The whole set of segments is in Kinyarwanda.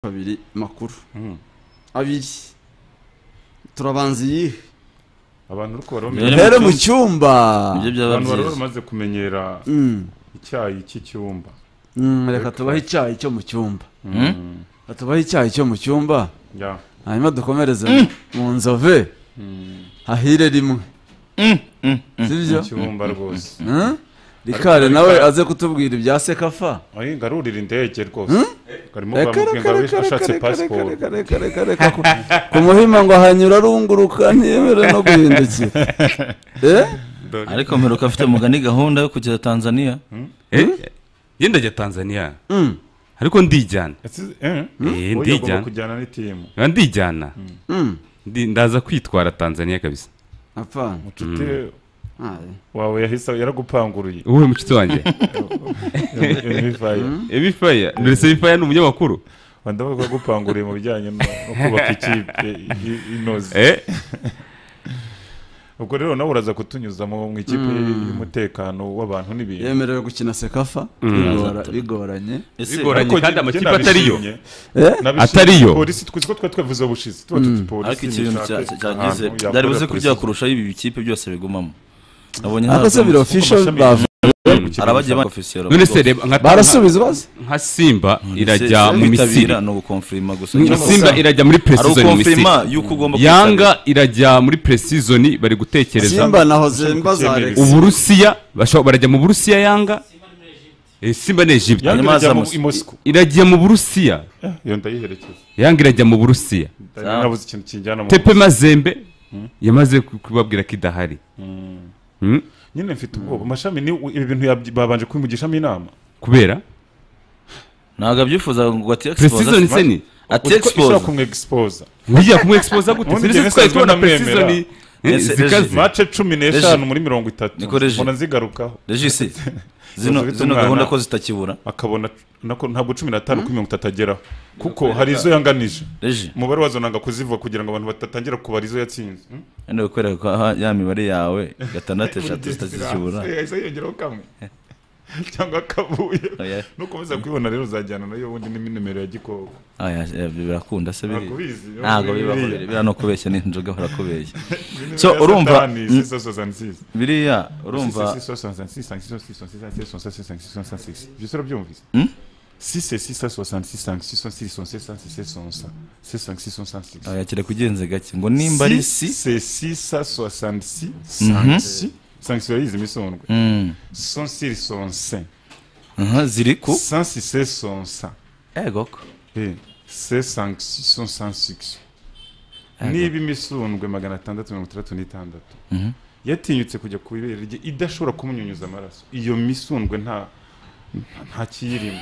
kabiri makuru abiri turabanza iyihe abantu uri kubara rero mu bamenya abantu rero bari mu cyumba nibyo byaba bari byiza bamaze kumenyera Mm, icyayi cy'icyumba mm, reka tubahe icyayi cyo mu cyumba Mm? Reka tubahe icyayi cyo mu cyumba ya hanyuma dukomereze mu nzove hahire rimwe Mm, mm, mm. sibyo icyumba rwose Mm? rikare nawe aze kutubwira ibya sekafa Oye, ngarurira indege rwose karimo Reka, baramubwira reka, ngo reka, ashatse reka, reka, pasiporo reka, reka, reka, reka, ku- ku muhima ngo hanyura arunguruka ntiyemere no guhindukira Eh? ariko mperuka afite mugani gahunda yo kugera tanzania yenda ajya tanzania Mm, ariko ndijyana Ese- eh? Eh, Oya, ugomba ndijyana kujyana n'itimu Ba ndijyana mm, Ndi- ndaza kwitwara tanzania kabisa apana inshuti Aye. wawe yahise yaragupanguruye wowe mucuti wanjye Unifier. ebifaya ndetse ebifaya ni umunyamakuru Wenda ndavuga ko yagupanguriye mu bijyanye no no kubaka ikipe i- inoze eh ubwo rero nawe uraza kutunyuza mu mu ikipe y'umutekano w'abantu n'ibintu yemerewe gukina sekafa bigora- bigoranye ese Bigoranye. Ariko njye- kandi amakipe njye nabishimye. Eh? Nabishimye. Atari yo. polisi twe twe twavuze ubushize tuba tuti polisi ariko iki bintu nishake cya- cyagize ahantu yakorera byari buze ko polisi. byakurushaho ibi bikipe byose bigumamo nabonye ariko se biro official amashami bavu- arabagiye ba ofisiye none se reba nka- barasubiza bazi nka simba irajya mu misiri ni ugukonfirima gusa Nka simba irajya muri ari presizoni mu misiri ugukonfirima y'uko ugomba kwitabira. yanga irajya muri presizoni bari gutekereza simba na hoze mba za kubyemera. Alex. uburusiya bashobora- barajya mu burusiya yanga Eh, simba ni egypte Yanga Hanyuma irajya mu azamusi- i Moscow. iragiye mu burusiya Eh, iyo ndayiherekeza yanga irajya mu burusiya Ndari nabuze ikintu kinjyana mu tepe mazembe yamaze ku- kubabwira ko idahari Hmm? nyine mfite ubwoba amashami ni ibi bintu yabyi- babanje kubimugishamo inama kubera ntabwo abyifuzaga ngo ati presizoni se exposa ni ati ishobora exposa kumwegisipoza ngiye kumwexposa gute Ubundi serivisi njyewe twari tubona sinamwemera. presizoni eh, Ese- zikaze mace cumi n'eshanu muri mirongo itatu Niko Regi. mbona zigarukaho regisi zino Ufite zino umwana. gahunda ko zitakibura akabona nako ntabwo cumi n'atanu kuri mirongo itatu ageraho kuko hari izo yanganije regi umubare wazo nanga kuzivuga kugira ngo abantu batatangira kubara izo yatsinze wenda kukwereka ko aha ya mibare yawe gatandatu eshatu zitakibura yahise yongeraho kamwe cyangwa kabuye Oya. no kubuza kwibona rero uzajyana nayo ubundi nimero ya gikoko Ah, ya- ya- birakunda se biri Ntabwo ubizi, yo ntabwo biriya. bibaho biri- biriya no kubeshya n'inzoga barakubeshya Nimero So, ya urumva- Satani, Mm. 666. biriya urumva 666, 666, 666. Je sais urabyumvise Hmm? 666 Ah, yakira kugenze gake ngo nimba ari si c'est 666 Mhm. 5 sanctuarise imisondwe Mm. 106 105 Aha, ziri ku 106 105 ego ko Eh, c'est 56 106 niba imisundwe magana atandatu mirongo itandatu n'itandatu Mhm. yatinyutse kujya ku ibere rye idashobora kumunyunyuza amaraso iyo misundwe nta nta kiyirimo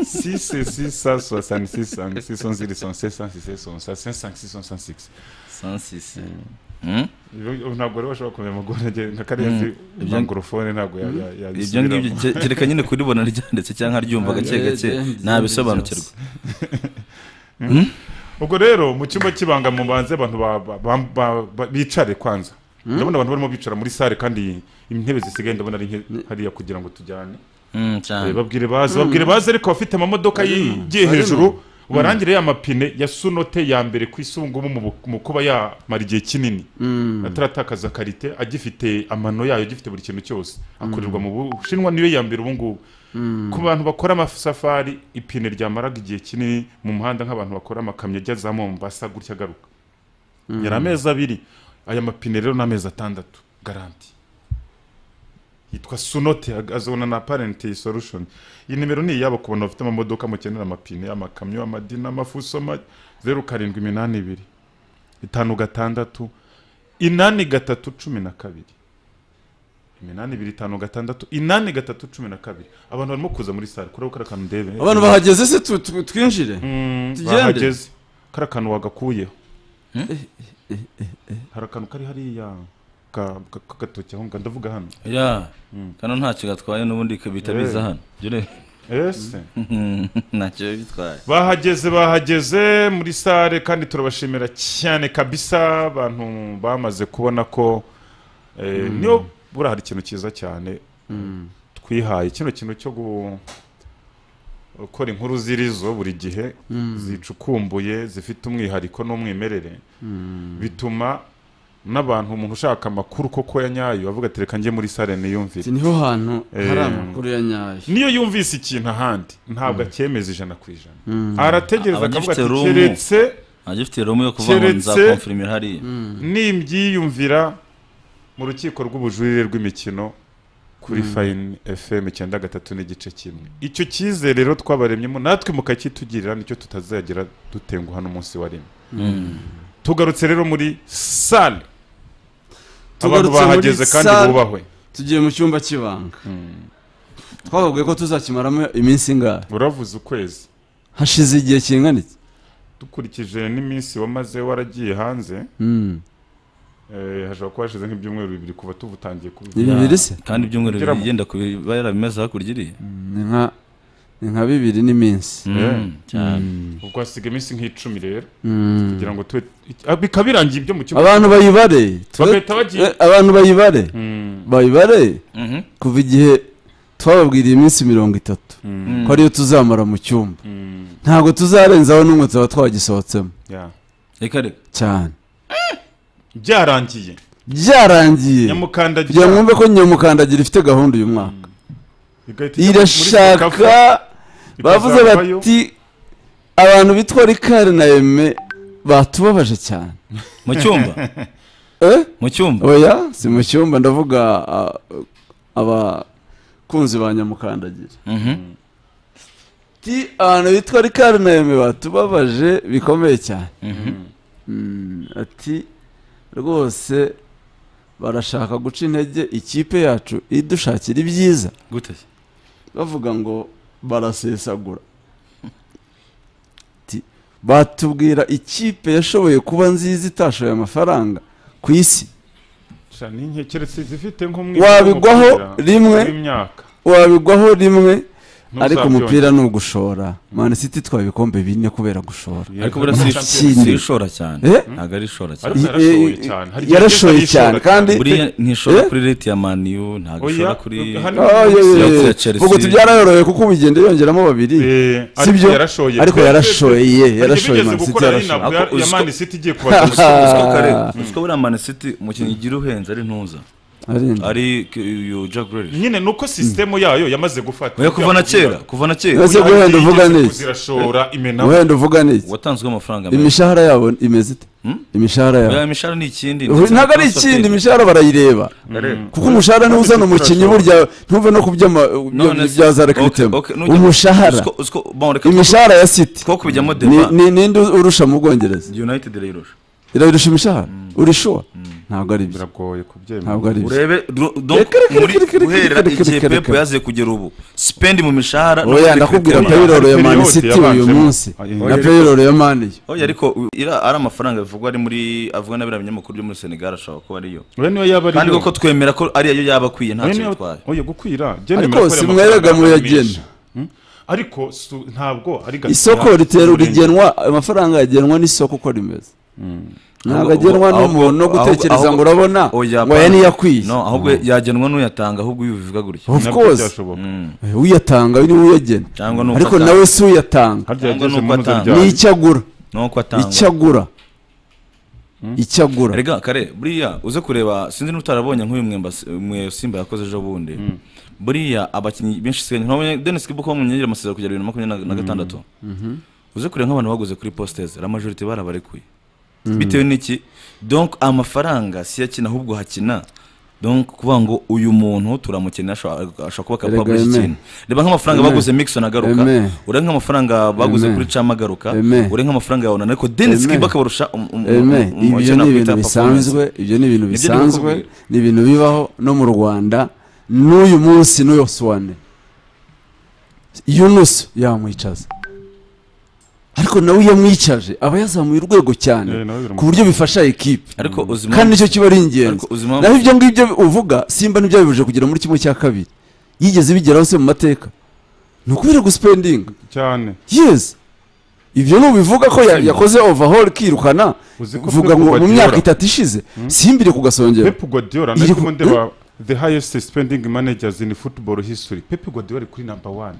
sise sisa soixante six cent six cent ziri cent sept cent six cent cinq cent six cent six sansisi Mm. Ubu ntabwo rero bashobora kumenya amaguru agiye nka kariya Mm. zi Ibyo- mangorofone ntabwo ya- ya- ya- ibyo ngibyo yabisubiramo. ke- kereka nyine kuribona ryanditse cyangwa ryumva gake gake nabisobanukirwa ubwo rero mu cyumba cy'ibanga mubanze abantu ba- ba- ba- ba- ba- bicare kwanza ndabona abantu barimo bicara muri sale kandi intebe zisigaye ndabona ari nke hariya kugira ngo tujyane Mm, cyane. Eh, babwire baze babwire baze ariko abafite amamodoko yigiye barimo. hejuru ubarangire ya mapine ya sunote ya mbere ku isungumu mu bu- mu kuba yamara igihe kinini Mm, ataratakaza karite agifite amano yayo agifite buri kintu cyose akorerwa mu bushinwa niyo ya mbere ubu ngubu ku bantu bakora amasafari ipine ryamaraga igihe kinini mu muhanda nk'abantu bakora amakamyo ajya za mombasa gutya agaruka yari amezi abiri aya mapine rero ni amezi atandatu garanti yitwa sunote ag- azabona na parent solution iyi nimero ni iyabo ku bantu bafite amamodoka mukenera amapine amakamyo amadina amafuso ma zeru karindwi iminani ibiri itanu gatandatu inani gatatu cumi na kabiri iminani ibiri itanu gatandatu inani gatatu cumi na kabiri abantu barimo kuza muri sare kureba kariya kantu ndebe abantu bahageze se tu- tu- twinjire Mm, Tugende. bahageze kariya kantu wagakuyeho hari akantu kari hariya ka- ka- k'agatoki aho ngaho ndavuga hano ya kano ntacyo gatwaye n'ubundi kabita Eh. biza hano Ibyo rero, ese ntacyo biba bitwaye bahageze bahageze muri sare kandi turabashimira cyane kabisa abantu bamaze kubona ko eh, niyo buriya hari ikintu cyiza cyane twihaye kino kintu cyo gu- ukora inkuru z'irizo buri gihe zicukumbuye zifite umwihariko n'umwimerere bituma n'abantu umuntu ushaka amakuru koko ya nyayo avuga ati reka njye muri sare niyumvire Ati niho hantu hari Eh. amakuru ya nyayo niyo yumvise ikintu ahandi ntabwo acyemeza ijana ku ijana arategereza Aba akavuga ati agifite room. keretse ntagifite romu yo kuvuga ngo Keretse- nzakomfirimira hariya nimbyiyumvira mu rukiko rw'ubujurire rw'imikino kuri fayini efemu icyenda gatatu n'igice kimwe icyo cyizere rero twabaremyemo natwe mukacyitugirira nicyo tutazagera dutenguha n'umunsi wa rimwe tugarutse rero muri sale abantu Tugarutse muri bahageze kandi salle. bubahwe tugiye mu cyumba cy'ibanga twavugaye ko tuzakimaramo iminsi ingahe uravuze ukwezi hashize igihe kingana iki dukurikije n'iminsi wamaze waragiye hanze Mm. eh, hashobora kuba hashize nk'ibyumweru bibiri kuva tuba utangiye kubivuga Ibi biri se kandi ibyumweru Ugera mu- bigenda kuba yarabimeze hakurya iriya ni nka ni nka bibiri n'iminsi Mm, cyane ubwo hasiga iminsi nk'icumi rero Mm. kugira ngo tube ah, bikaba birangiye ibyo mu cyumba abantu bayibare twe- bagahita bagiye eh, abantu bayibare Mm, bayibare Mhm. kuva igihe twababwiriye iminsi mirongo itatu mm, ko ariyo tuzamara mu cyumba mm, ntabwo tuzarenzaho n'umwe tuba twagisohotsemo yeah. reka reka cyane byarangiye byarangiye kugira nyamukandagira ngo mwumve ko nyamukandagira ifite gahunda uyu mwaka igahita ijya muri irashaka Sekafa, bavuze ikazavayo. bati abantu bitwa rikari na eme batubabaje cyane mu cyumba eh mu cyumba oya si mu cyumba ndavuga ah, abakunzi ba nyamukandagira Mhm. ati abantu bitwa rikari na eme batubabaje bikomeye cyane Mhm. Mm, ati rwose barashaka guca intege ikipe yacu idushakira ibyiza gute se bavuga ngo barasesagura Ati, batubwira ikipe yashoboye kuba nziza itashoye amafaranga ku isi Ca n'inke, keretse zifite nk'umwihariko wabigwaho w'umupira rimwe w'imyaka. wabigwaho rimwe ariko Ntuzabyongere. umupira ni ugushora mani siti itwaye ibikombe bine kubera gushora ariko buriya si- Ikindi. si ishora cyane Eh? ntabwo ari ishora cyane Ariko yarashoye cyane. Hari igihe yarashoye yageze cyane ayishora kandi buriya ntishora Eh? kuri reti ya maniyu ntabwo Oya, ishora kuri hano- Ah, yeah, yeah, Siyo yeah. ya Chelsea. ubwo tubyarayoroye kuko ubu igenda yongeramo babiri Eh, Si ariko byo? yarashoye ariko Twebwe- yarashoye Hari yarashoye ibigeze Man City gukora ari yarashoye ntabwo ya- Ako ya uziko- Man City igiye kubaza uswa kare uswa buriya manisiti umukinnyi ugira uhenze ari ntuza Arenda. ari uyu jack Grealish. nyine nuko sisitemu yayo yamaze gufata oya kuva na kera kuva na kera Ese guhenda uvuga niki zirashora imenawe wenda uvuga niki watanzweho amafaranga menshi imishahara yabo imeze ite imishahara oya yabo imishahara ni ikindi Ubu ndetse na ntabwo ari transfer ikindi fee. imishahara barayireba Areba. kuko umushahara niwo uzana umukinnyi burya ntuve no kubyama None se- bya za okay, rekritema okay, nujya- umushahara Usiko- usiko- bon, reka imishahara ya siti two kubijyamo ni deba ni- ninde urusha mu bwongereza united irayirusha irabirusha imishahara urishuwa ntabwo ari byo biragoye kubyemera ntabwo ari byo urebe dro- donc Reka, reka, muri reka, reka, guhera reka, igihe reka, pepe reka. yaziye kugera ubu sipendi mu mishahara no oya muri ndakubwira cricket. payiroro ya mani Yose siti uyu yabanjemo. munsi Oya, na reka. payiroro ya mani yo oya ariko u- ira- ari amafaranga bivugwa ari muri avugwa n'abiriya binyamakuru byo muri senegal ashobora kuba ariyo we niyo yaba ari kandi yo. koko twemera ko ariyo yaba akwiye nta we cyo niyo bitwaye oya gukwira Jane Ariko Merkel si amafaranga mwebwe muyagena. menshi. Hmm? ariko su- ntabwo ari gatoya. isoko ritera Umurenge. rigenwa amafaranga yagenwa n'isoko uko rimeze ntabwo Ahubwo- agenwa ahubwo- n'umuntu no ahubwo- gutekereza ngo ahubwo- urabona oya, ngo aya apana. niyo akwiye no ahubwo yagenwa n'uyatanga ahubwo iyo ubivuga gutya of Nabyo course byashoboka. uyatanga ni we uyagena cyangwa n'uko ariko atanga. nawe si uyatanga harya Cyangwa yageze nuko mu nzu atanga. ryayo. ni icyo agura n'uko atanga icyo agura icyo agura Erega kare buriya uze kureba sinzi n'utarabonye nk'uyu mwemba mwe Simba yakoze ejo bundi buriya abakinnyi benshi sigaye nkabonye Dennis Kibuka wamwongera amasezerano kugera bibiri na makumyabiri na gatandatu uze kureba nk'abantu baguze kuri postez la majorité barabarekuye bitewe n'iki donc amafaranga si yo akina ahubwo hakina donc kuvuga ngo uyu muntu turamukeneye ashobora ashobora kuba kapable Erega y'iki Aime. kintu reba nk'amafaranga Aime. baguze Mixon agaruka Aime. ureba nk'amafaranga baguze Aime. kuri Cam agaruka Aime. ureba nk'amafaranga ya Onana ariko Dennis Aime. Kibuka barusha um- um- Eme, um- um- ibyo umukino ni kwita ibintu performance. bisanzwe ibyo ni ibintu Nibyo ndi bisanzwe kukubwira. ni ibintu bibaho no mu rwanda n'uyu munsi n'uyu suwane yunusu yamwicaza ariko nawe iyo amwicaje aba yazamuye urwego cyane Eh, nawe biramu- ku buryo bifasha ekipe ariko uzi kandi nicyo kiba ari ingenzi ariko uzi impamvu- naho ibyo ngibyo uvuga simba nibyo yabibuje kugera muri kimwe cya kabiri yigeze bigeraho se mu mateka ni ukubera gusipendinga cyane yes ibyo nubivuga ko ya- yakoze overhaul kirukana Uzi ko uvuga ngo Pep mu myaka Guardiola- itatu ishize simbire kugasongera Pep Guardiola Iri nari ku- kumwe ndeba the highest spending managers in football history Pep Guardiola ari kuri number one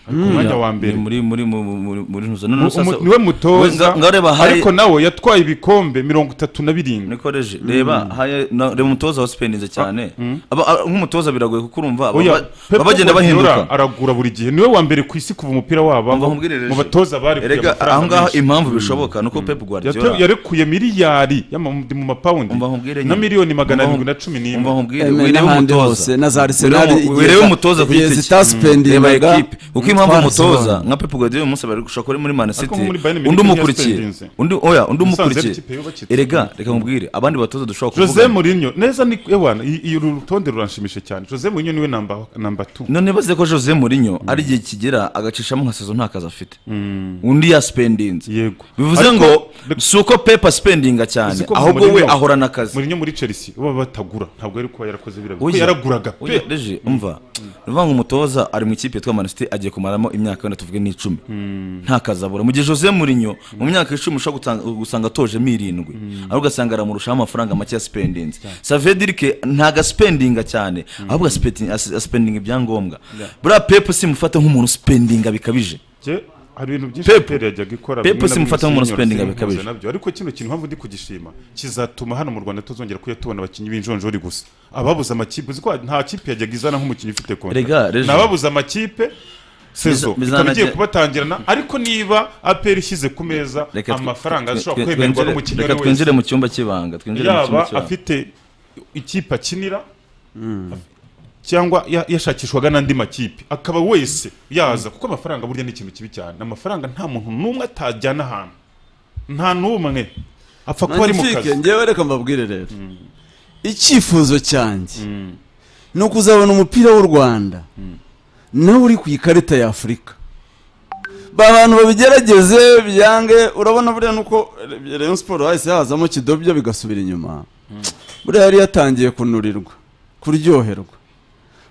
ku mwanya wa mbere ni muri muri mu- mu- muri muri ntuza none Mu- sasa umu- niwe we nga- mutoza ngareba hari- ariko nawe yatwaye ibikombe mirongo itatu na birindwi nikoreje reba haya na- reba umutoza wasipendinze cyane Aba- aba- nk'umutoza biragoye kuko urumva baba- Oya, Pep baba bagenda Guardiola bahinduka aragura buri gihe niwe wa mbere ku isi kuva umupira waba Umva nkubwirereje. mu batoza bari erega aho ngaho impamvu bishoboka nuko Pep Guardiola yarekuye miliyari y'amaundi mu mapawundi Umva nkubwire na nyine. miliyoni magana Umva- arindwi na cumi n'imwe umva nkubwire Emwe wirebe n'ahandi umutoza hose, na za Arsenal Wirebe- igihe wirebe za- umutoza ku igihe giti cye reba zitasipendingaga, ekipe uko impamvu twarazibaye. umutoza nka Pep Guardiola uyu munsi bari gushaka uri muri Man City Ariko muri Bayern Munich undi umukurikiye ntiyasipendinze. undi oya undi Musanze ari umukurikiye ikipe yubakitse. erega reka nkubwire abandi batoza dushobora jose kuvuga murinyo neza ni ewana i- i- uru rutonde ruranshimishe cyane jose murinyo niwe namba namba tu none baze ko Jose Mourinho ari igihe kigera agacishamo nka saison nta kazi afite undi yaspendinze yego bivuze Ariko- ngo si uko Pep aspendinga cyane Uzi ko ahubwo we Mourinho- ahorana akazi murinyo muri chelsea baba batagura ntabwo yari kuba yarakoze biriya Oya. kuko yaraguraga pe Oya, Deji, umva uvuga ngo umutoza ari mu ikipe yitwa Man City agiye kumaramo imyaka wenda tuvuge n'icumi nta kazi abura mu gihe Jose Mourinho mu myaka icumi ushobora gutanga- gusanga atojemo irindwi ariko ugasanga aramurushaho amafaranga make ya spendingi savedir ke ntago aspendinga cyane ahubwo aspendinga aspendinga ibyangombwa buriya pepu simufate nk'umuntu spendinga bikabije Je, hari ibintu byinshi Pep. Pep yajyaga ikora Pep bimwe na simufata bimwe nk'umuntu senior spending simbihuze abikabije. nabyo ariko kino kintu mpamvu ndi kugishima kizatuma hano mu Rwanda tuzongera kuya tubona abakinnyi b'injonjori gusa ababuze amakipe uzi ko nta kipe yajyaga izana nk'umukinnyi ufite Erega, kontra Rejo. nababuze amakipe sezo Biza- ikaba igiye bizanajya- kubatangirana ariko niba APR ishyize ku meza Reka tw- amafaranga tw- ashobora tw- kwemerwa twinjire- n'umukinnyi reka uwo ari twinjire wese mu cyumba cy'ibanga twinjire mu cyumba yaba cy'ibanga afite ikipe akinira cyangwa ya- yashakishwaga n'andi makipe akaba wese yaza kuko amafaranga burya ni ikintu kibi cyane amafaranga nta muntu n'umwe atajyana ahantu nta n'umwe apfa kuba ari mu magnifique kazi ngewe reka mbabwire rero icyifuzo cyanjye ni ukuzabona umupira w'u rwanda nawe uri ku ikarita ya afurika ba bantu babigerageze byange urabona buriya nuko rayon siporo hahise hazamo kidobya bigasubira inyuma buriya yari yatangiye kunurirwa kuryoherwa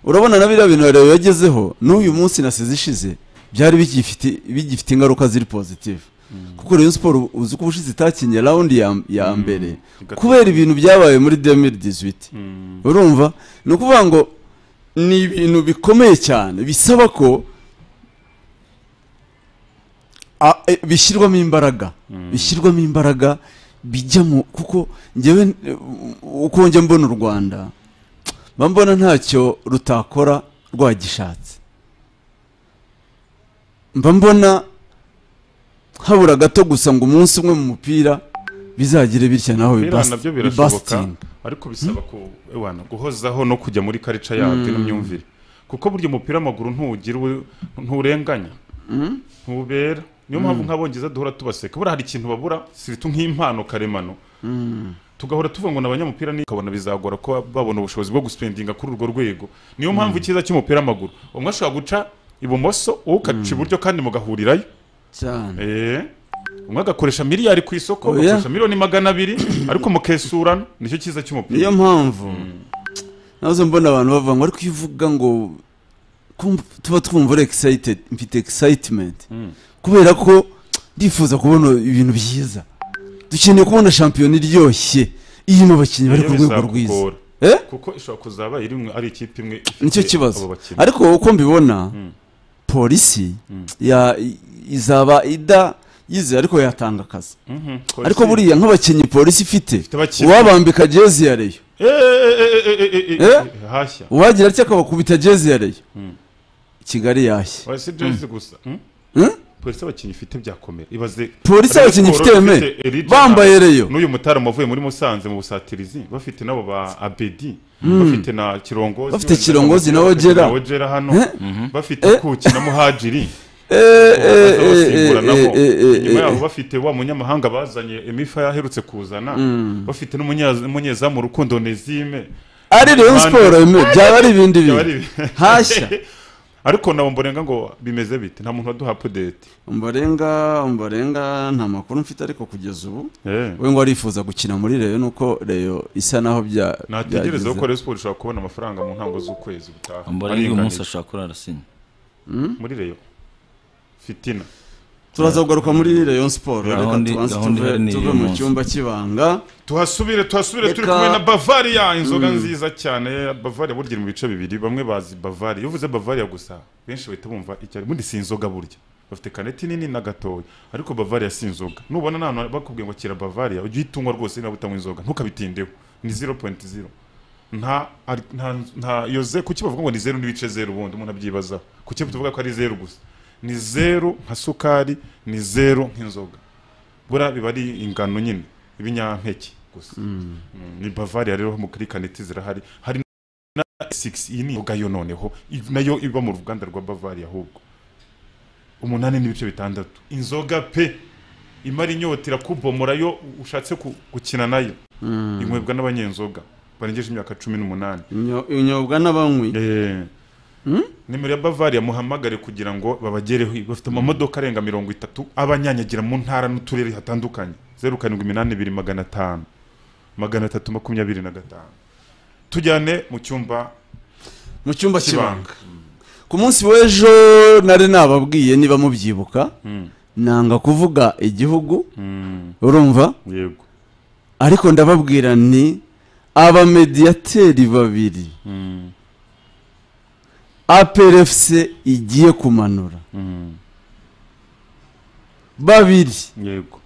urabona na biriya bintu rero yagezeho n'uyu munsi na sezi ishize byari bigifite bigifite ingaruka ziri positive kuko rayon siporo uzi ko ubushize itakinye rawundi ya, ya mbere kubera ibintu byabaye muri 2018 urumva ni ukuvuga ngo ni ibintu bikomeye cyane bisaba ko a- e, bishyirwamo imbaraga bishyirwamo imbaraga bijya mu kuko ngewe e, u- uko njya mbona u rwanda mba mbona ntacyo rutakora rwagishatse mba mbona habura gato gusa ngo umunsi umwe mu mupira bizagire bitya naho Biriya nabyo birashoboka bibasitinga ariko bisaba ku ewana guhozaho no kujya muri karica yabyo n'imyumvire kuko burya umupira w'amaguru ntuwugira ubu- nturenganya ntubera niyo mpamvu nk'abongereza duhora tubaseka buriya hari ikintu babura siritu nk'impano karemano tugahora tuvuga ngo ni abanyamupira ni ukabona bizagora ko babona ubushobozi bwo gusipendinga kuri urwo rwego niyo mpamvu icyiza cy'umupira w'amaguru umwe ashobora guca ibumoso uwo ukaca iburyo kandi mugahurirayo cyane Eh, umwe agakoresha miliyari ku isoko Oya. agakoresha miliyoni magana abiri ariko mukesurana nicyo cyiza cy'umupira niyo mpamvu nazo mbona abantu bavuga ngo ariko iyo uvuga ngo kumva- tuba twumva uri excited mfite excitement kubera ko ndifuza kubona ibintu byiza dukeneye kubona shampiyona iryoshye irimo abakinnyi bari ku Niyo rwego rwiza bizakugora. eh kuko ishobora kuzaba iri mwe- ari ikipe imwe ifite nicyo kibazo abo bakinnyi. ariko uko mbibona polisi ya- izaba ida yize ariko yatanga akazi Mhm, polisi- ariko buriya nk'abakinnyi polisi ifite abakinnyi. uwabambika jezi ya reyo Eh, eh, eh, eh, eh, eh, eh, Eh? eh, hashya uwagira atya akabakubita jezi ya reyo kigali yashye Oya, si jezi gusa mm? Hmm? polisi abakinnyi ifite byakomera ibaze polisi Rayon abakinnyi Sport ifite eme ifite Eric bambaye Jonas, reyo n'uyu mutaramu wavuye muri musanze mu busatirizi bafite nabo ba abedi bafite na kirongozi Bafite wenda, Kirongozi na bafite Ojera. na ojera hano Eh? bafite kuki na muhajiri Eh, eh, baza eh, eh, basimburanaho. eh, eh, eh, inyuma yabo eh. bafite wa munyamahanga bazanye emifa yaherutse kuzana bafite n'umunya- n'umunyezamu rukundo nezime ari reyo siporo eme byaba ari ibindi Byaba ari bintu ibi- hashya ariko nabo mborenga ngo bimeze bite nta muntu waduha apudete umbarenga umbarenga nta makuru mfite ariko kugeza ubu Eh. we ngo arifuza gukina muri reyo nuko reyo isa naho bya nategereza ko byageze. Rayon Sport ishobora kubona amafaranga mu ntango z'ukwezi gutaha mbona uyu munsi ashobora kurara sinya muri reyo fitina turaza kugaruka muri rayon siporo reka Gahunda- tubanze gahunda tuve- ihari ni tuve uyu mu munsi. cyumba cy'ibanga tuhasubire tuhasubire turi Reka- kumwe na bavaria inzoga nziza cyane bavaria burya iri mu bice bibiri bamwe bazi bavaria iyo uvuze bavaria gusa benshi bahita bumva icyo ari ubundi si inzoga burya bafite kaneti nini na gatoya ariko bavaria si inzoga nubona nta hantu bakubwiye ngo kira bavaria ujye uyitunywa rwose niba utanywa inzoga ntukabitindeho ni 0.0 nta ari- nta nta iyo ze kuki bavuga ngo ni zeru n'ibice zeru ubundi umuntu abyibazaho kuki tuvuga ko ari zeru gusa ni zeru nka sukari ni zeru nk'inzoga bura biba ari ingano nyine ibinyampeke gusa Mm, ni bavaria rero mu kuri kaneti zirahari hari na 6 iyi ni inzoga yo noneho i- nayo iba mu ruganda rwa bavaria ahubwo umunani n'ibice bitandatu inzoga pe imara inyotera kubomora yo ushatse ku- gukina nayo inywebwa n'abanyenzoga barengeje imyaka cumi n'umunani inyo- inyobwa n'abanywi Eh. nimero ya bavaria muhamagare kugira ngo babagereho bafite amamodoka arenga mirongo itatu abanyanyagira mu ntara n'uturere hatandukanye zeru karindwi iminani ibiri magana atanu magana atatu makumyabiri na gatanu tujyane mu cyumba mu cyumba cy'ibanga cy'ibanga ku munsi w'ejo nari nababwiye niba mubyibuka nanga kuvuga igihugu Mm, urumva yego ariko ndababwira ni abamediyateri babiri Mm, aperefuse igiye kumanura mm, babiri yego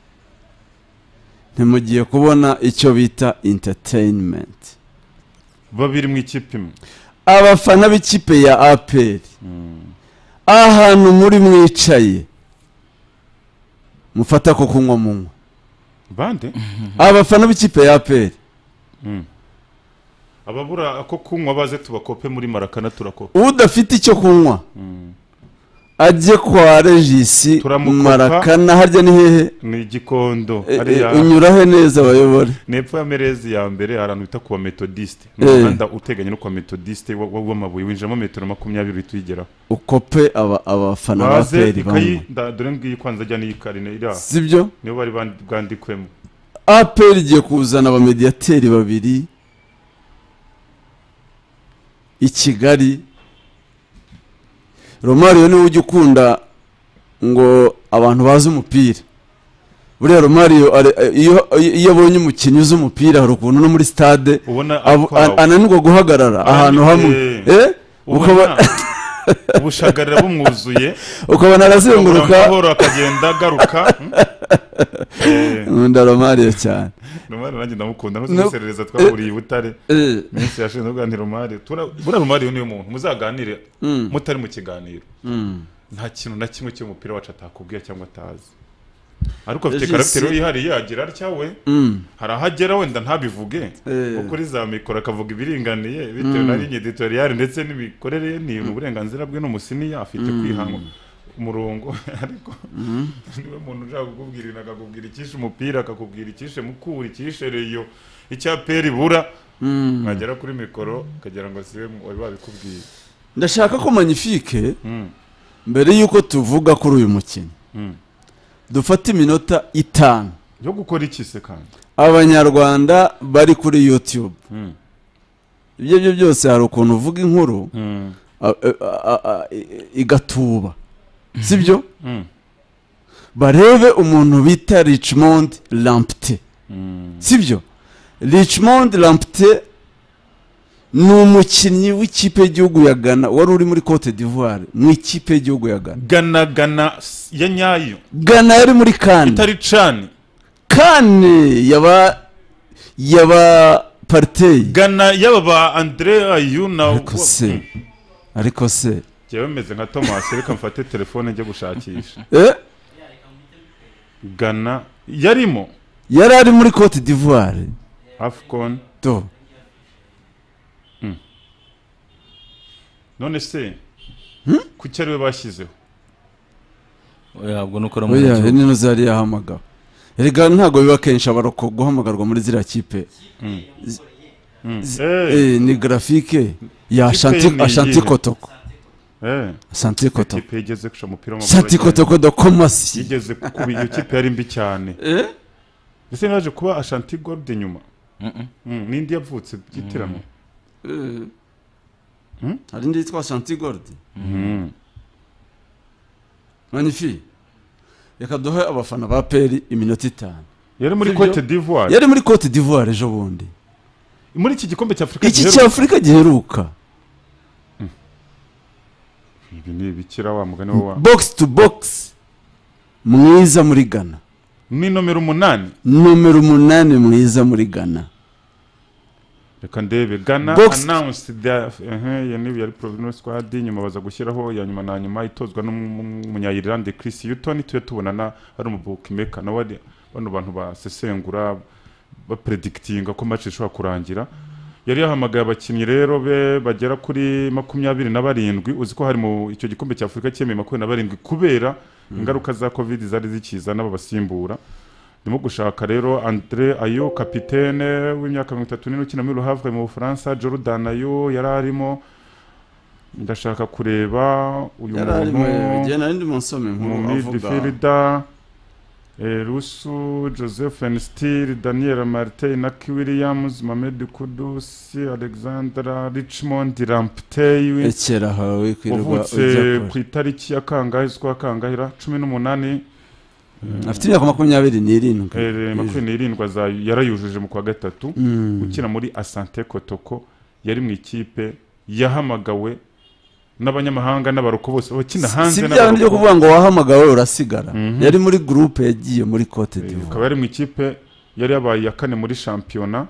ntimugiye kubona icyo bita interinimenti babiri mu ikipe imwe abafana b'ikipe ya aperi ahantu muri mwicaye mufata ko kunywa munywa bande abafana b'ikipe ya aperi ababura ko kunywa baze tubakope muri marakana turakopa udafite icyo kunywa ajye kwa regisi Turamukopa. marakana harya ni hehe ni igikondo E- e, hariya unyurahe neza bayobore nepfo ya merezi ya mbere hari ahantu bita ku bametodisite ni Eh. umuhanda uteganye no ku bametodisite wa- wa- w'amabuye winjiramo metero makumyabiri uhita uyigeraho ukope aba- abafana ba baze aperi banywa ikayi nda- dore ngiyi kwanza ajya n'iyi karine iri aha sibyo niyo bari bandi- bwandikwemo aperi igiye kuzana abamediyateri babiri i kigali romario niwe ujya ukunda ngo abantu bazi umupira buriya romario are- iyo iyo abonye umukinnyi uzi umupira hari ukuntu no muri stade ubona abo- akwawe. an- ananirwa guhagarara ahantu hamwe eh? ubona ukaba- ubushagarira bumwuzuye ukabona arazenguruka amahoro akagenda agaruka hmm? Eh, nkunda romario cyane rumari nanjye ndamukunda No. ntuzimuserereza twahuriye i butare Eh, minsi yashinzwe kuganira rumari Tura- buriya rumari niyo muntu muzaganire mm, mutari mu kiganiro mm. nta kintu na kimwe cy'umupira wacu atakubwiye cyangwa atazi ariko afite Regis- karagiteri we yihariye agira atya we Mm. hari aho agera wenda ntabivuge Eh. kuko uri za mikoro akavuga ibiringaniye bitewe na linye editoriale ndetse n'imikorere ye ni uburenganzira bwe n'umusiniya afite kwihanga umurongo ariko niwe muntu ushaka kukubwira ibintu akakubwira icyishe umupira akakubwira icyishe mukura icyishe reyo icyaperi bura mwagera kuri mikoro ukagira ngo siwe wari wabikubwiye ndashaka ko magnifique Mm. mbere y'uko tuvuga kuri uyu mukino Mm. dufata iminota itanu yo gukora iki se kandi abanyarwanda bari kuri youtube ibyo byo byose hari ukuntu uvuga inkuru a- a- a- a- i- igatuba sibyo Mm. barebe umuntu bita richmond lampte sibyo richmond lampte ni umukinnyi w'ikipe y'igihugu ya ghana wari uri muri cote d'ivoire mu ikipe y'igihugu ya ghana gana gana s- ya nyayo ghana yari muri kane itari cani kane yaba yaba pariteyi gana yaba ba andre ayu na ariko se ariko se jyewe meze nka thomas reka mfate telefone njye gushakisha eh, gana yarimo yari ari muri cote d'ivoire afcon to none se kuki ariwe bashyizeho ntabwo nukora mu oya gihugu nino zari yahamagara erega ntabwo biba kenshi abaroko guhamagarwa muri ziriya kipe Eh, eh, ni grafike ya Kipe ni ashanti iyihe? kotoko eh, ashanti kotoko ikipe yigeze guca umupira ashanti w'amaguru kotoko do komasi yigeze kuba iyo kipe yari mbi cyane Eh? ese naje kuba ashanti gold inyuma Mm-mm. Mm, n'indi yavutse byitiranwa hari indi yitwa ashanti goldi Mm. magnifique reka duhe abafana ba peri iminota itanu yari muri Sibyo? cote d'ivoire yari muri cote d'ivoire ejo bundi muri iki gikombe cy'afurika iki giheruka- cy'afurika giheruka ibi ni ibikira wa mugani we wa box to box mwiza muri ghana ni nomero umunani nomero umunani mwiza muri ghana reka ndebe gana Box- announced the eh, iyo niba yari provenance squad nyuma baza gushyiraho ya nyuma na nyuma itozwa n'umunyayirlande Chris Hutton tuye tubonana ari umu bookmaker nawe ari bano bantu basesengura bapredikitinga ko match ishobora kurangira yari yahamagaye abakinnyi rero be bagera kuri makumyabiri na barindwi uzi ko hari mu icyo gikombe cya afurika cyemeye makumyabiri na barindwi kubera ingaruka za covid zari zikiza n'ababasimbura ndimo gushaka rero andre ayo kapitene w'imyaka mirongo itatu n'ine ukina muri ruhavre mu bufaransa jordan ayo yari arimo ndashaka kureba uyu yari arimo muntu igihe narindi munsome mu nkuru avuga midfielder eh, rusu joseph nstil daniel martin naki williams mamed kudus alexandra richmond lamptey ekera hawe kwirirwa wavutse ku itariki ya kangahe z'ukwa kangahira cumi n'umunani afite imyaka makumyabiri n'irindwi Eh, makumyabiri n'irindwi aza- yarayujuje mu kwa gatatu Mm. ukina muri asante kotoko yari mu ikipe yahamagawe n'abanyamahanga n'abaroko bose bakina si hanze bya bindi byo n'abaroko. kuvuga ngo wahamagawe urasigara Mhm. yari muri gurupe yagiye muri cote Eh, d'ivoire akaba yari mu ikipe yari yabaye iya kane muri shampiyona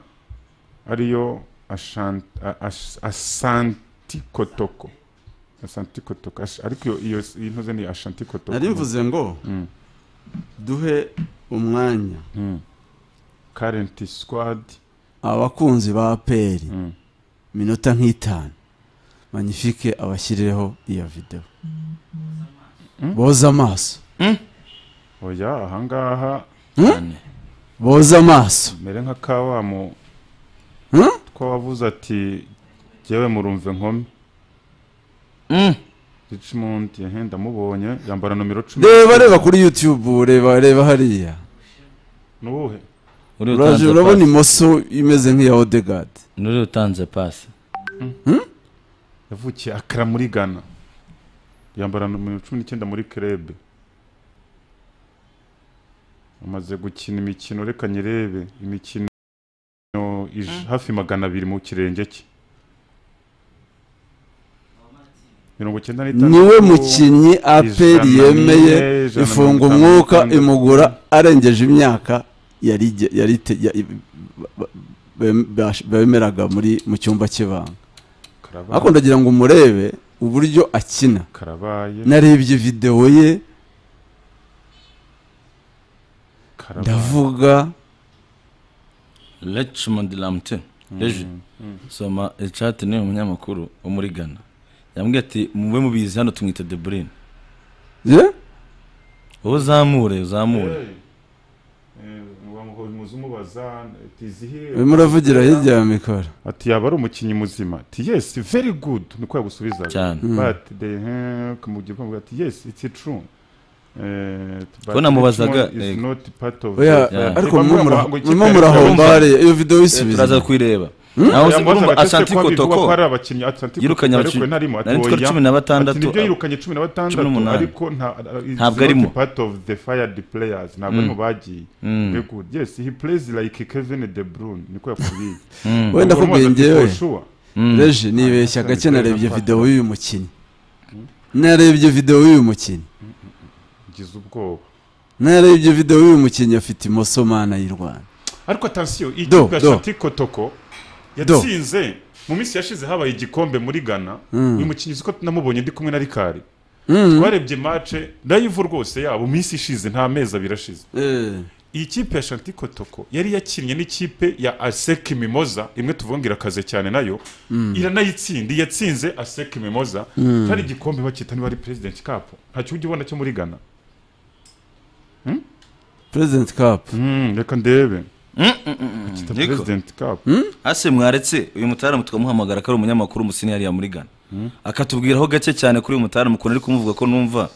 ariyo Ashan- A- Ash- asanti kotoko asanti kotoko Ash- ariko iyo- iyo iyi ntuze ni ashanti kotoko nari mvuze ngo Mm. duhe umwanya Mm. karenti sikwadi abakunzi ba peri Mm. minota nk'itanu manifike abashyireho iyo videwo boza amaso oya ahangaha cyane boza amaso mere nka kawamu Hmm? two wavuze ati jyewe murumve nkome richmond yehe ndamubonye yambara nomero cumi reba reba kuri youtube reba reba hariya ni uwuhe uraje uriya utanze urabona pasi imoso imeze nk'iya odegard uriya utanze pasi yavukiye akara muri ghana yambara nomero cumi n'icyenda muri kerebe amaze gukina imikino reka nyirebe imikino ij- hafi magana abiri mu kirenge cye mirongo icyenda n'itandatu niwe mukinnyi ijana aperi n'ine, yemeye ijana na ifunga mirongo itanu umwuka n'itandatu. imugura arengeje imyaka yari ige- yari te- ya- ba- ba- bem- bash- bemeraga muri mu cyumba cy'ibanga Karabaye. ariko ndagira ngo umurebe uburyo akina karabaye narebye videwo ye karabaye ndavuga Richmond Lamte ejo soma ecate ni umunyamakuru wo muri Ghana yambwiye ati mube mubizi hano tumwita De Bruyne ye wowe uzamure uzamure umubaza tizihiwe urimo uravugira hirya ya mikoro ati yaba ari umukinnyi muzima ati yes very good niko yagusubiza Cyane. Mm. but the kamugira kamugira ati yes it's true Eh, but Ko namubazaga, Richmond is eh, not part of oya the- Yeah. ariko Bamwe murimo bavuga ngo muraho- ikipe murimo yari murahomba ikabumva. hariya iyo videwo turaza isubiza kuyireba nawe uzi Yambazaga urumva ati, ese Asante ko bivugwa ko Kotoko hari abakinnyi Asante yirukanye Kotoko, ariko abakinnyi narimo ati nari oya cumi na batandatu Ati nibyo yirukanye cumi na Cumi batandatu n'umunani. ariko nta- it's Ntabwo not arimo. part of the fired players ntabwo arimo bagiye Mm. Very good. yes he plays like Kevin De Bruyne niko yakubwiye Mm. wenda Urumva akubwiye ati, ngewe for sure. Mm. reje nibeshya Asante gake Kotoko. narebye videwo y'uyu mukinnyi narebye videwo y'uyu mukinnyi ngize ubwoba narebye videwo y'uyu mukinnyi afite imoso mana y'u rwanda ariko atansiyo iyi Do, kipe ya do. Shanti Kotoko yatsinze mu minsi yashize habaye igikombe muri Ghana Mm. uyu mukinnyi siko namubonye ndi kumwe na Rikari Mm. twarebye mace live rwose yabo minsi ishize nta mezi abiri ashize Eh, iyi kipe ya Shanti Kotoko yari yakinnye n'ikipe ya Aseki Mimoza imwe tuvuga ngo irakaze cyane nayo iranayitsinda yatsinze Aseki Mimoza hari igikombe bakita niba ari President Cup ntacyo ujya ubona cyo muri Ghana president cup Mm, reka ndebe Mm, mm, mm, mm. kita Niko. President Cup ase mwaretse uyu mutaramu tukamuhamagara ko ari umunyamakuru umusiniyariya muri ghana akatubwiraho gake cyane kuri uyu mutaramu ukuntu ari kumuvuga ko numva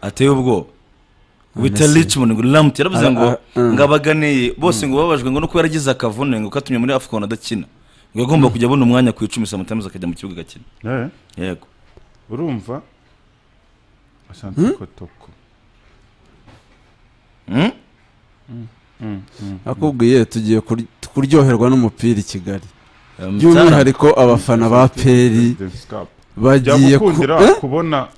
ateye ubwoba bita Messi. richmond ngo lamuti yaravuze Ara- ngo ara- mm. ngo abaganiye bose ngo bababajwe ngo nuko yaragize akavune ngo katumye muri afcon adakina ngo yagomba kujya abona umwanya ku icumi samatamuzi akajya mu kibuga agakina Eh. yego urumva asante kotoko Hmm? akubwiye tugiye kur- kuryoherwa n'umupira i kigali Eh, Mutara, by'umwihariko abafana ba peri bagiye ku- byagukundira Eh? kubona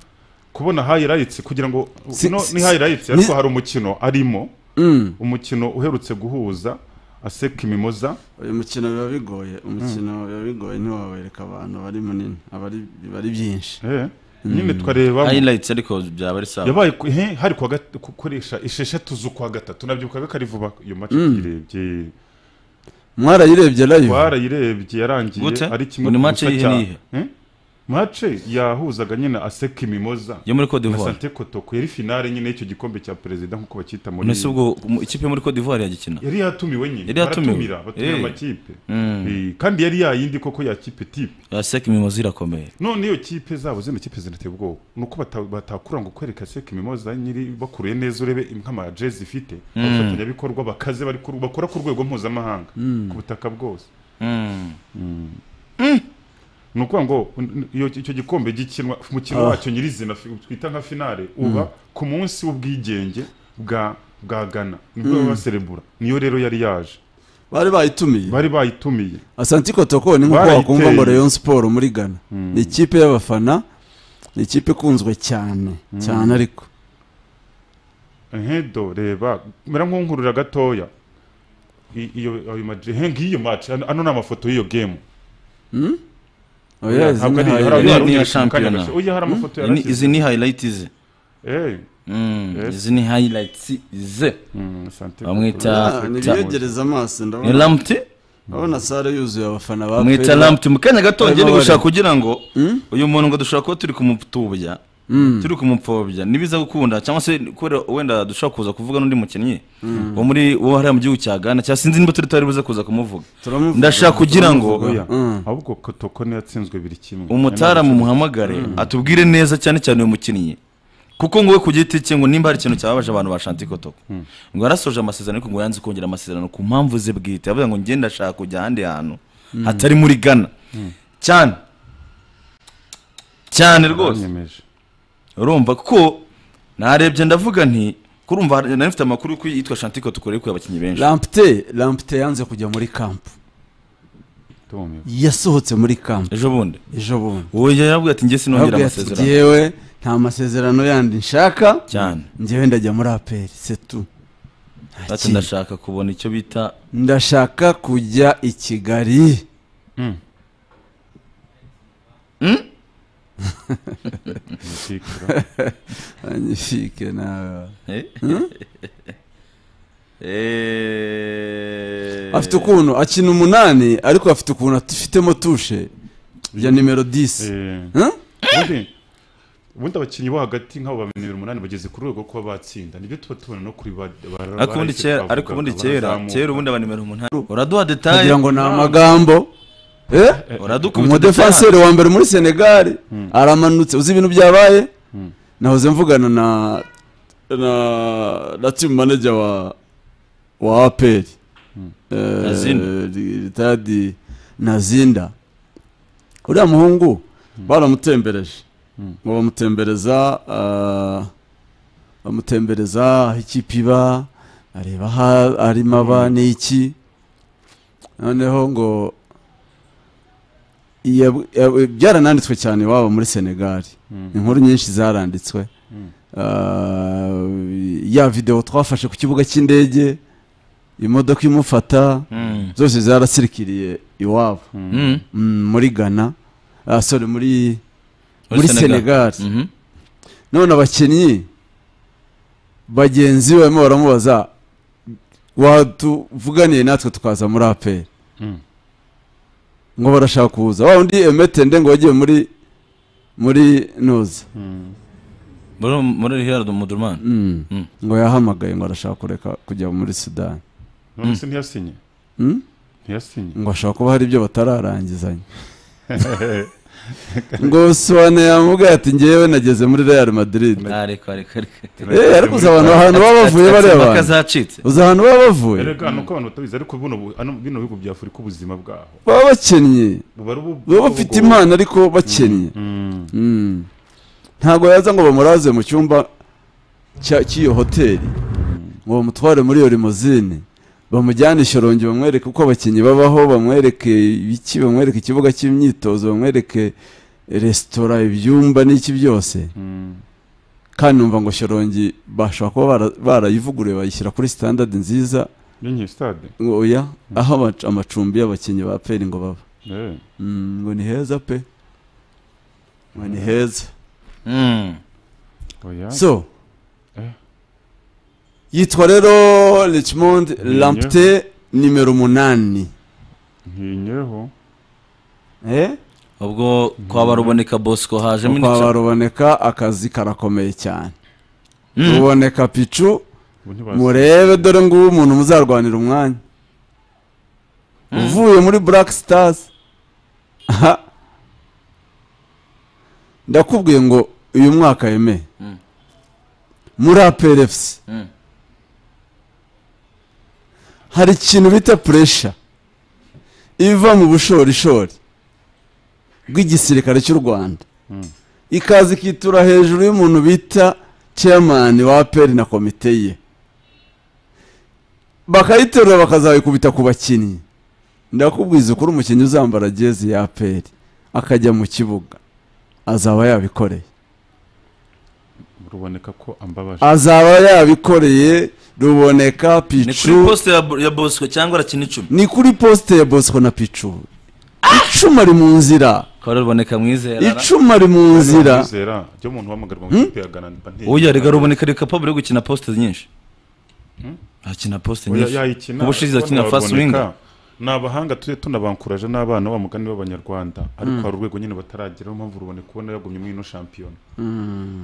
kubona hayirayitsi kugira ngo Si- no si- ni hayirayitsi ni- ariko hari umukino arimo Mm. umukino uherutse guhuza aseka imimoza uyu mukino biba bigoye umukino biba bigoye ntiwawereka abantu bari munini abari bari byinshi eh, nyine twareba highlights ariko byaba ari sawa yabaye ku- he, hari kuwa gat- gukoresha esheshatu z'ukwa gatatu nabyibukaga ko ari vuba iyo mace tuyirebye mwarayirebye live twarayirebye yarangiye Gute? ari kimwe Ngo ni ku match busa iyihe cya- n'iyihe? Eh? mace yahuzaga nyine aseka imimoza yo muri Cote na d'Ivoire sante kotoko yari finale nyine y'icyo gikombe cya perezida nk'uko bacyita muri nese ubwo mu- ikipe yo muri Cote d'Ivoire yagikina yari yatumiwe nyine Yari yatumiwe. baratumira batumira Eh. amakipe Mm. Eh, kandi yari yayindi koko ya kipe tipe yaseka imimozi irakomeye none iyo kipe zabo zino kipe zinateye ubwoba ni uko bata- batakura ngo kwereka seka imimoza nyiri bakuruye neza urebe nk'amajezi zifite abafatanyabikorwa bakaze bari ku- bakora ku rwego mpuzamahanga ku butaka bwose Mm. ni ukuvuga ngo n- iyo icyo gikombe gikinwa umukino wacyo nyirizina fi- twita nka finale uba ku munsi w'ubwigenge bwa bwa gana nibwo baba baserebura niyo rero yari yaje bari bayitumiye bari bayitumiye asanti kotoko ni nk'uko Barayiteye. wakumva ngo rayon siporo muri ghana ni ikipe y'abafana ni ikipe ikunzwe cyane cyane ariko nkedo reba mera nk'unkurura gatoya I- iyo ayo maje he ngiyo match ano ano ni amafoto y'iyo game oya izi Ntabwo ni ari- hari highlight. Ni- abanyarwanda ni iya benshi mu kanya shampiyona. gato. oya hari amafoto Izi ni- yarashyize izi ni highlights ze eh Mm, Yes. izi ni highlights ze mm, sante Bamwita- Ah, nibiyegereza amaso ni ndabona lampt ndabona sare yuzuye abafana ba mwita Pele. lampt mu kanya gato Barimo ngiye ni gushaka bari- kugira ngo uyu muntu ngo dushobora kuba turi kumutubya turi kumupfobya nibiza gukunda cyangwa se kubera wenda dushobora kuza kuvuga n'undi mukinnyi wo muri wo hariya mu gihugu cya ghana cyangwa sinzi niba turi tutari buze kuza kumuvuga Turamuvuga, ndashaka kugira ngo turamuvuga. oya ahubwo kotoko niyo yatsinzwe biri kimwe umutara mu muhamagare atubwire neza cyane cyane uyu mukinnyi kuko ngo we ku giti cye ngo nimba hari ikintu cyababaje abantu ba Shanti Kotoko ngo yarasoje amasezerano ariko ngo yanze kongera amasezerano ku mpamvu ze bwite yavuze ngo ngenda ndashaka kujya ahandi hantu hatari muri Ghana cyane cyane rwose Baranyemeje. urumva kuko narebye ndavuga nti kurumva hari- nari mfite amakuru ko yitwa Shanti Kotoko ariko abakinnyi benshi lampte lampte yanze kujya muri kampu Tumiwe. yasohotse muri kampu ejo bundi ejo bundi uwo yaravuga ati ngiye sinongera Arababwira ati, amasezerano "Jyewe nta masezerano yandi nshaka cyane njyewe ndajya muri aperi setu Nta ati kindi. ndashaka kubona icyo bita ndashaka kujya i kigali Umutikira. anyifike nawe Eh. afite ukuntu akina umunani ariko afite ukuntu afitemo tushe ya nimero 10 Eh, Huh? ubundi- ubundi abakinnyi bo hagati nk'abo ba nimero umunani bageze ku rwego ko batsinda nibyo tuba tubona no kuri ba bara- ariko ubundi barahise kera twavuga, ariko ubundi kera barazamuka. kera ubundi aba nimero umunani uraduha detaye kugira ngo ni amagambo eh uradukubita umudefanseri wa mbere muri senegali aramanutse uzi ibintu byabaye nahoze mvugana na na na team manager wa wa aperi Nazinda. ritadi nazinda uriya muhungu baramutembereje ngo bamutembereza ah, bamutembereza aho ikipe iba areba aho arimo aba n'iki noneho ngo yab- yab- byarananditswe cyane iwabo muri senegali inkuru nyinshi zaranditswe Ah, ya videwo twafashe ku kibuga cy'indege imodoka imufata Mm. zose zarasirikiriye iwabo Mm. Mm, muri ghana ah, sorry muri Muri muri Senegal. senegali Mhm. none abakinnyi bagenzi be barimo baramubaza watuvuganiye natwe tukaza muri aperi Mm. ngo barashaka kuza wa undi emetende ngo wagiye muri muri nuza muri muri Hilal Mudurman Mm. Mm. ngo yahamagaye ngo arashaka kureka kujya muri sudani none se ntiyasinye Mm? ntiyasinye ngo ashobora kuba hari ibyo batararangizanya ngo suwane yamubwiye ati ngewe nageze muri real madrid ariko ariko ariko Eh, ariko uzi abantu ahantu baba bavuye bariya Ati- ati- bantu kazacitse uzi ahantu baba bavuye erega nuko abantu batabizi ariko buno bu- ano- bino bihugu bya afurika ubuzima bwaho baba bakennye buba ari ubu- baba bafite ubu- impano ariko bakennye Mm. Mm. ntabwo yaza ngo bamuraze mu cyumba cya- cy'iyo hoteli ngo ngo bamutware muri iyo limozine bamujyane i shorongi bamwereke uko abakinnyi babaho bamwereke ibiki bamwereke ikibuga cy'imyitozo bamwereke resitora ibyumba n'iki byose kandi numva ngo shorongi bashobora kuba bara- barayivugururiye bayishyira kuri sitandadi nziza nyinyi stade ngo oya aho ama- amacumbi y'abakinnyi ba peri ngo baba Eh, Mm, ngo ni heza pe ngo ni heza Mm. oya so Eh. yitwa rero richmond lampte nimero umunani ntinyeho eh ubwo kwa baruboneka bosco hajemo kwaba indi ruboneka akazi karakomeye cyane Mm. ruboneka picu ubu ntibazi murebe dore ngubu umuntu muzarwanira umwanya uvuye muri black stars aha ndakubwiye ngo uyu mwaka yemeye Mm. muri aperefusi Mm. hari ikintu bita puresha iva mu bushorishori bw'igisirikare cy'u rwanda ikaza ikitura hejuru y'umuntu bita chairman wa aperi na komite ye bakayiterura bakazayikubita ku bakinnyi ndakubwiza ukuri umukinnyi uzambara jezi ya aperi akajya mu kibuga azaba yabikoreye ruboneka ko ambabaje azaba yabikoreye ruboneka ni kuri picu poste ya Bo- ya bosco cyangwa arakina icumi ni kuri posite ya bosco na picu icuma ari mu nzira kwa ruboneka mwizera icuma ari mu nzira Kwizera ryo muntu wahamagarwa mu ikipe ya garanti banki oya rega ruboneka reka pabure yo gukina poste nyinshi akina poste Oya, nyinshi yayikina ubushize ariko akina fast ntibaruboneka. winger ni abahanga tujye tunabankuraje n'abana wa mugani w'abanyarwanda ariko hari urwego nyine batarageraho mpamvu ruboneka ubona yagumye muri ino shampiyona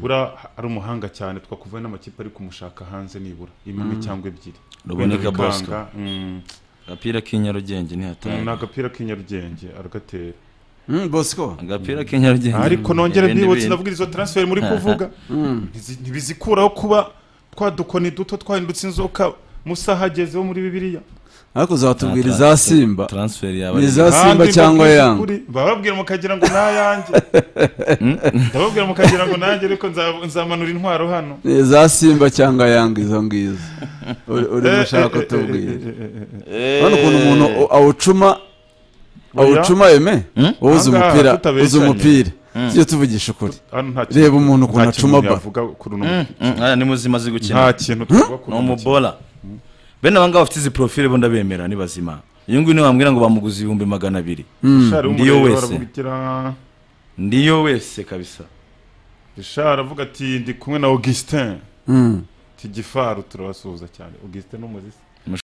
buriya ari umuhanga cyane twakuvuye n'amakipe ari kumushaka hanze nibura imwe cyangwa ebyiri Ruboneka Wenda Bosco. Bikanga, mm, agapira k'inyarugenge ni ntihatana agapira k'inyarugenge aragatera Mm, bosco agapira k'inyarugenge ariko nongere Ibindi mbibutse bintu. ndavuga izo transfer muri kuvuga Ntizi- ntibizikuraho kuba twadukoni duto twahindutse inzoka musa hageze wo muri bibiliya ariko uzatubwira Ah, iza transfer- simba transfer yawe ni iza Kandi simba cyangwa mbabwije yanga ukuri, bababwira mukagira ngo ni ayanjye ndababwira mukagira ngo nanjye ariko nza- nzamanura intwaro hano ni iza simba cyangwa yanga izo ngizo Uri- urimo Eh, ushaka eh, eh, eh, utubwira eh, eh, eh, eh. hano ukuntu umuntu aw- awucuma awucuma yeme wowe uzi Aha ngaha umupira uzi tutabeshanye. umupira tujye tuvugisha ukuri Hano nta kintu- reba umuntu ukuntu nta kintu acuma umuntu ba yavuga kuri uno mukino. aya ni muzima azi gukina nta kintu tuvuga ni kuri uno mukino. umubola bene abangaba bafite izi profile bo ndabemera ni bazima uyu nguyu niwe wambwira ngo bamuguze ibihumbi magana abiri Richard Ndiyo w'umureba wese. aravuga igira- ndiyo wese kabisa Richard aravuga ati ndi kumwe na augustin Mm. tigifaru turabasuhuza cyane augustin ni umuzisi